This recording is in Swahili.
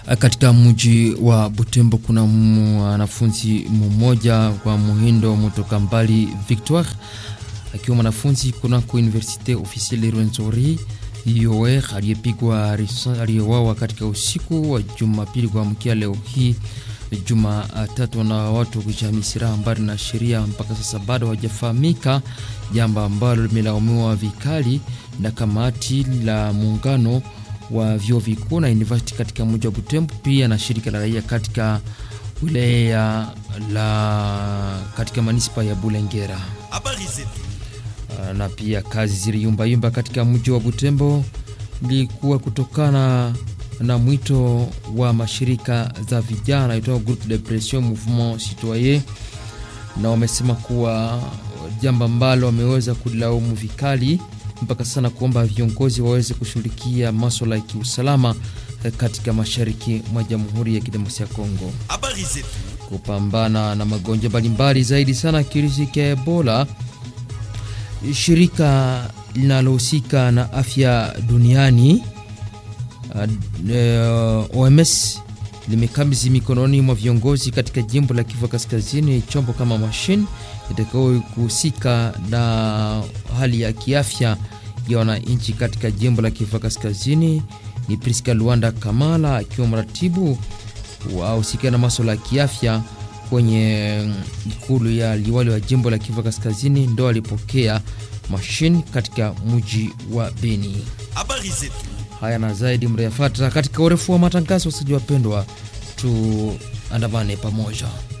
Katika mji wa Butembo kuna mwanafunzi mmoja kwa Muhindo Mutoka Mbali Victoire akiwa mwanafunzi kunako Universite Officielle Rwenzori UOR aliyepigwa aliyewawa katika usiku wa Jumapili kuamkia leo hii Jumatatu na watu kujamii silaha mbali na sheria, mpaka sasa bado hawajafahamika, jambo ambalo limelaumiwa vikali na kamati la muungano wa vyuo vikuu na university katika mji wa Butembo, pia na shirika la raia katika wilaya la katika manispa ya Bulengera. Habari zetu Na pia kazi ziliyumbayumba katika mji wa Butembo ilikuwa kutokana na mwito wa mashirika za vijana itwa Groupe de Pression Mouvement Citoyen, na wamesema kuwa jambo ambalo wameweza kulaumu vikali mpaka sana kuomba viongozi waweze kushughulikia masuala ya kiusalama katika mashariki mwa Jamhuri ya Kidemokrasia ya Kongo, habari zetu kupambana na magonjwa mbalimbali zaidi sana kirusi cha Ebola. Shirika linalohusika na afya duniani uh, OMS limekabidhi mikononi mwa viongozi katika jimbo la Kivu Kaskazini chombo kama mashine itakayo kuhusika na hali ya kiafya ya wananchi katika jimbo la Kivu Kaskazini. Ni Priska Luanda Kamala akiwa mratibu wahusika na masuala ya kiafya kwenye ikulu ya liwali wa jimbo la Kivu Kaskazini, ndo alipokea mashine katika mji wa Beni. habari zetu Haya na zaidi mreyafata katika urefu wa matangazo. Wasaji wapendwa, tuandamane pamoja.